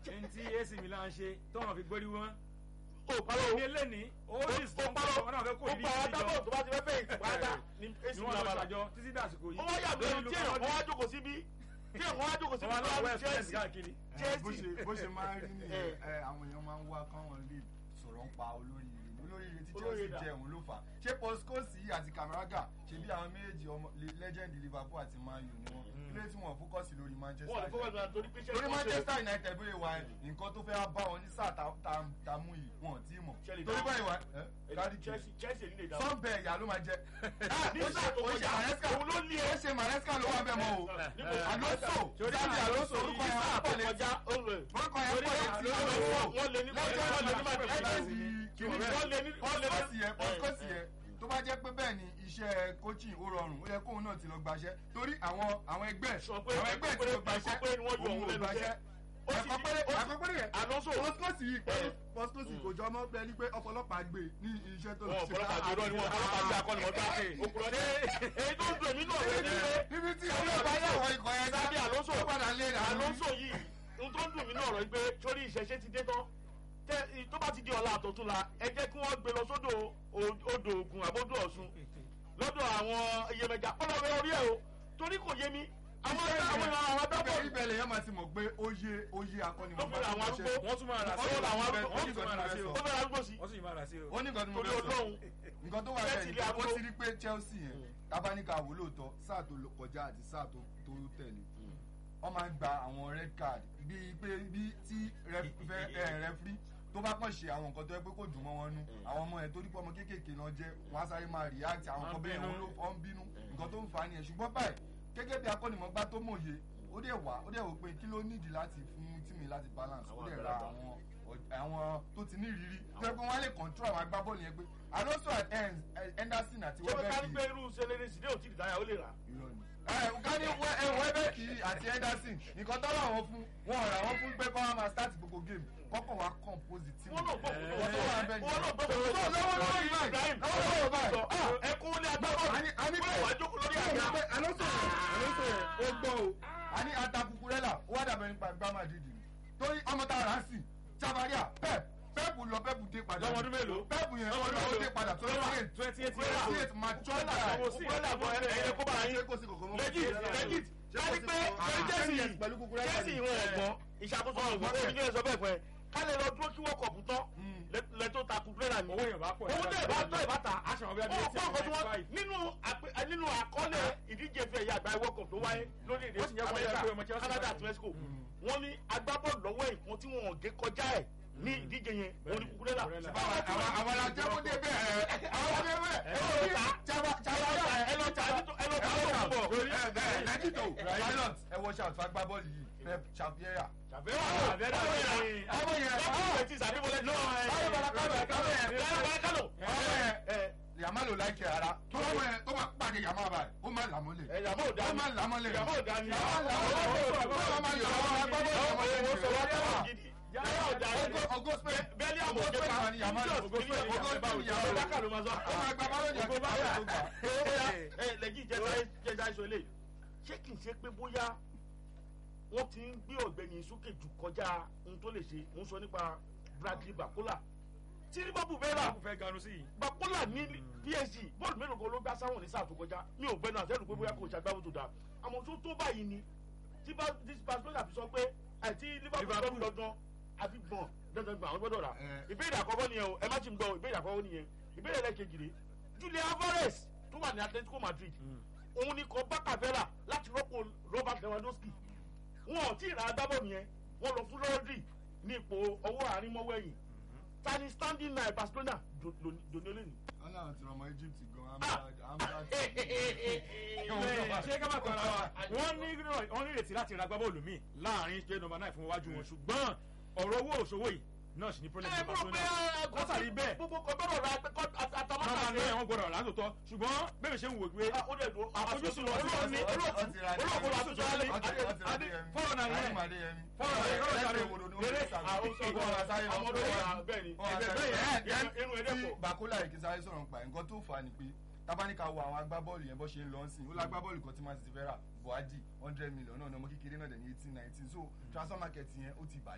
ẹni tí AC Milan ṣe tọ́wọ́n fi gbórí wọn. ó parọ́ ní eléni ó ó sì sọ pé parọ́ wọn náà fẹ́ kó ó ìdí pa ìdíjọ adábọ̀ tó bá ti fẹ́ fẹ́ ìpàdà ní èsì ni wọn lọ ìlànà ṣàjọ títí dàsìkò yìí. ó wá yàgbé tí èèyàn kan wá jókòó síbí tí èèyàn kan wá jókòó síbí wọn lọ tó wá west ní west Chelsea káàkiri. ẹ, bó Chelsea. ṣe bó ṣe máa ń rí Eh. nìyẹn ẹ, àwọn èèyàn máa ń wá káwọn lè sọ̀rọ̀ ń pa olóríire olóríire tí Olóríire Chelsea dà. jẹ òun ló fà á ṣé Postecoglou àti Camaraga ṣe bí àwọn méjèèjì ọmọ le- legend Liverpool àti Man U ni wọn kí ló tí wọn fókọ̀sì lórí Manchester wọn lè fọwọ́ United gbà torí pé torí Manchester United bóyá wà nǹkan tó fẹ́ bá wọn ní sáà tá- tá- tá mú yìí wọn ò tí ì mọ̀ Chelsea torí dáhùn. báyìí wà ẹ kárí Chelsea Chelsea nílé ìdáwọ́ sọ́ńbẹ̀ ìyá ló máa jẹ. ní sáà tó ó ṣe kọjá Maresca òun ló lé ó ṣe Maresca ló wà bẹ́ẹ̀ mọ́ o Níbo? Alonso Torí Xabi Alonso Alonso orúkọ yìí yẹn sáà wà tó pọ̀ létí kọjá ó lè orúkọ yẹn Torí pọ̀ létí Alonso wọ́n lé ní wọ́n lé ní Madrid wọ́n lé ní wọ́n lé pọ́sikọ́sì ní yẹn pọ́sikọ́sì yẹn tó bá jẹ́ pé bẹ́ẹ̀ ni iṣẹ́ coaching ó rọrùn ó yẹ kóun náà ti lọ gbaṣẹ́ torí àwọn àwọn ẹgbẹ́ Sọ pé àwọn ẹgbẹ́ ti lọ ẹ̀kọ́ gbaṣẹ́ pé ni wọ́n yọ òun lẹ́nu iṣẹ́. Ó sì- ẹ̀kọ́ péré ó sì- ẹ̀kọ́ péré yẹn Alonso pọ́sikọ́sì yìí Eh. pọ́sikọ́sì kò jọ ọmọ bẹ́ẹ̀ ni pé ọ̀pọ̀lọpàá gbé ní iṣẹ́ tó lọ wọn ṣe ọ̀pọ̀lọpọ̀ àjọyọ̀ ni wọn ọ̀pọ̀lọpọ̀ àjọ akọni wọn gbà òkúrọ̀ ní èyí tó ń dùn mí náà rẹ̀ ní pé níbi tí àwọn ọba yà wọ ikọ̀ yẹn Xabi Alonso ó padà lé rà Alonso yìí ohun tó ń dùn mí náà rẹ̀ pé sórí ìṣẹ̀ṣẹ̀ ti dé tán tẹ tó bá ti di ọ̀la àtọ̀tún la ẹ jẹ́ kí wọ́n gbé lọ sódò o- odò Ògùn àbódò Ọ̀ṣun lọ́dọ̀ àwọn iyemẹja ọlọ́wẹ́ orí ẹ̀ o torí kò yé mi àwọn àwọn àwọn ibẹ̀ adábọ̀ ibẹ̀ lèyàn máa ti mọ̀ pé ó yé ó yé akọni Ló fi ra àwọn arúgbó. wọ́n tún máa rà sí Ó o làwọn wọ́n arúgbó- tún máa rà sí o ó fẹ́ arúgbó sí wọ́n tún máa rà sí o. ó ní nǹkan tí mo torí fẹ́ sọ Ọlọ́run nǹkan tó wà Chelsea bẹ́ẹ̀ lè ni ó arúgbó. ti rí pé Chelsea yẹn tábánikà wò lóòótọ́ sáà tó lọ kọjá àti sáà tó tó tẹ̀lé wọ́n máa ń gba àwọn red card bíi pé bí tí rẹfúrí tó bá kàn ṣe àwọn nǹkan tó yẹ pé kò dùn mọ́ wọn nú àwọn ọmọ yẹn torí pé ọmọ kéékèèké náà jẹ́ wọ́n á sáré máa react àwọn Wọ́n nǹkan bẹ́ẹ̀ bínú. wọn ló ọ́n bínú nǹkan tó ń fa nìyẹn ṣùgbọ́n báyìí gẹ́gẹ́ bí akọ́nìmọ̀gbá tó mòye ó dẹ̀ wá ó dẹ̀ wò pé kí ló nídìí láti fún tíìmì láti balance ó Àwọn dẹ̀ ra àgbàlagbà. àwọn ọ̀d- àwọn tó ti ní ìrírí tó yẹ pé wọ́n á lè control àwọn agbábọ́ọ̀lù yẹn pé Alonso and Hen- Henderson àti ṣé wọ́n ká ní pé Welbeck irú sẹlẹ̀rì sílẹ̀ òtí ìdáyà ó lè rà irọ́ ni. ẹ ká ní Welbeck àti Henderson nǹkan tó rà wọ́n fún wọn ò rà wọ́n fún pé kọ́ wọn máa start gbogbo game kọ́kọ́ wa compose team. wọ́n náà gbọ́ Eh, wọ́n náà wọ́n náà wọ́n náà gbọ́ gbọ́- wọ́n lọ́wọ́ lọ́wọ́ yìí báyìí, lọ́wọ́ lọ́wọ́ báyìí. sọ ah ẹkún ní agbábọ́ọ̀lù Àní- àní wọ́n bẹ́ẹ̀. wá jókòó lórí àga Alonso yẹn Alonso yẹn ó gbọ́ o. a ní ata kukurela ó wá dàbẹ̀ nípa gbá Madrid ni torí ọmọ tá a rà á sí Chavaria pep pep lọ pep dé padà. Lọ́mọ ọdún mélòó? pep yẹn Lọ́mọ ó ọdún lọ ó mélòó? dé padà tó lọ́wọ́ yẹn twenty eight Kukurela. twenty eight mature Kukurela guy. àbọ̀ Kukurela àbọ̀ ẹ̀yẹ kó bá yín Ṣé kò sí kòkó mọ́? legit legit káni pé Chelsea yìí pẹ̀lú Kukurela Chelsea ni. ìwọ̀n ọ̀gbọ́n ìṣàkóso ọ̀gbọ́n ó ní kí ẹ sọ bẹ́ẹ̀ fún ẹ ká lè lọ dúró kí wọ́n kọ̀ fún tán lẹ́tọ́ ta Kukurela ni owó yẹn bá pọ̀ owó tẹ̀ bá tọ́ ìbáta aṣọ àwọn bí ó abiyẹ pọ̀ tí nǹkan tí wọ́n wọ́n nínú àpè- nínú àkọọ́lẹ̀ ìdíje fi ẹ̀yà àgbà World Cup tó wáyé lórílẹ̀‐èdè Ó sì yẹ kó yẹ pé ọmọ Amẹ́ríkà Chelsea Canada wáyé. àti Mexico wọ́n ní agbábọ́ọ̀lù lọ́wọ́ nǹkan tí wọ́n gé kọjá ẹ̀ ní ìdíje yẹn òun ni Kukurela Kukurela. Àwọn àwọn alájẹ́wọ́dé bẹ́ẹ̀ àwọn ọdẹ bẹ́ẹ̀ ẹ lọ ta ẹ lọ ta ẹ lọ ta ló ń bọ̀ Lẹ́jìtò pilot ẹ wọ ṣàtúnṣe agbábọ́ọ̀lù yìí Pep Chaviera. ṣàfihàn Àbẹ́rẹ́ ọmọ yẹn yẹn. ọmọ yẹn ọmọ yẹn ti sàbíwọlé náà Báyọ̀ bàlá kábẹ̀ kábẹ̀ yẹn. ẹ bá kánò ọmọ yẹn ẹ yàmá ló láìkẹ́ ara tó ọmọ yẹn tó máa pàdé yàmá báyìí ó máa làmọ́lẹ̀. ẹ yàmó ò ó dání máa làmọ́lẹ̀. yàmó ò dání yàmá làmọ́lẹ̀. ó máa làmọ́ agbábọ́ọ̀lù ọmọ yẹn wọ́n sọ wọ́n yàmá. yàmó gidi yàmó ò dání Ogo Spain. bẹ́ẹ̀ni àmọ̀ Ogo òjò Spain ká wà ní yàmá lọ. Ogo Spain Ogo Spain Ogo yàmá lọ. Bákà ló máa sọ. ó máa gba bálọ̀dì àti báyọ̀ tó gbà. ẹ lẹ́jì jẹ́jà ìṣó ilé ṣé kì í ṣe pé bóyá wọ́n ti ń gbé ọ̀gbẹ́ni sókè jù kọjá ohun tó lè ṣe ń sọ nípa Bradley Bakola tí Liverpool bẹ́ẹ̀ rà kò fẹ́ ganu sí yìí. Bakola ní PSG bọ́ọ̀lù mélòó kan ló gbá sáwọn ní sáà tó kọjá mi ò gbẹ́nu àtẹ́lu pé bóyá kò ṣàgbáwò tó dáa àmọ́ tó tó báyìí ni tí bá tí Barcelona fi sọ pé àti Liverpool Liverpool. gbọ́dọ̀ dandan àfi gbọ̀n dandan gbọ̀n àwọn gbọ́dọ̀ rà Eh. ìbéèrè àkọ́kọ́ nìyẹn o ẹ má ti ń gbọ́ ìbéèrè àkọ́kọ́ nìyẹn ìbéèrè lẹ́ẹ̀kejì rè Julian Alvarez tó wà ní Atletico Madrid òun ni kò bákà fẹ́ rà láti rọ́pò Robert Lewandowski wọn ò tí ì ra agbábọ́ọ̀lù yẹn wọ́n lọ fún Rodri ní ipò ọwọ́ àárín mọ́wọ́ ẹ̀yìn tani standing nine Barcelona dòní olóyìn. wọ́n náà ti rọmọ Egypt gan Ah. amúra ṣé ká má tọ́ra wa wọ́n ní wọ́n ní ìrètí láti ra agbábọ́ọ̀lù míì láàrin ṣe nọ́mbà náà fún iwájú wọn ṣùgbọ́n ọ̀rọ̀ owó òṣòwò yìí náà sì ní problem ẹ ní mo rò pé Barcelona látàrí bẹ́ẹ̀ gbogbo kan gbọ́dọ̀ ra pé kọ́ nọ́mbà àtàmọ́tà náà wọ́n gbọ́dọ̀ rà lóòótọ́ ṣùgbọ́n bẹ́ẹ̀ ṣe ń wò pé ó dẹ̀ dùn àfojúsùn wọn olóòní sí olóòní olóòní àtúntò alẹ́ Adé fọ́ọ̀rọ̀ náà yẹn fọ́ọ̀rọ̀ náà yẹn lọ́dọ̀ rere inú ẹ̀dẹ̀ pọ̀. Bakola yìí kì í sáré sọ̀rọ̀ nípa ẹ̀. nǹkan tó fà á ni pé tábánikà wo àwọn agbábọ́ọ̀lù yẹn bó ṣe ń lọ sí i ó lágbábọ́ọ̀lù kan tí Man City fẹ́ rà Buhari hundred million náà ní ọmọ kékeré náà dẹ̀ ní eighteen nineteen so transfer market yẹn ó ti bàjẹ́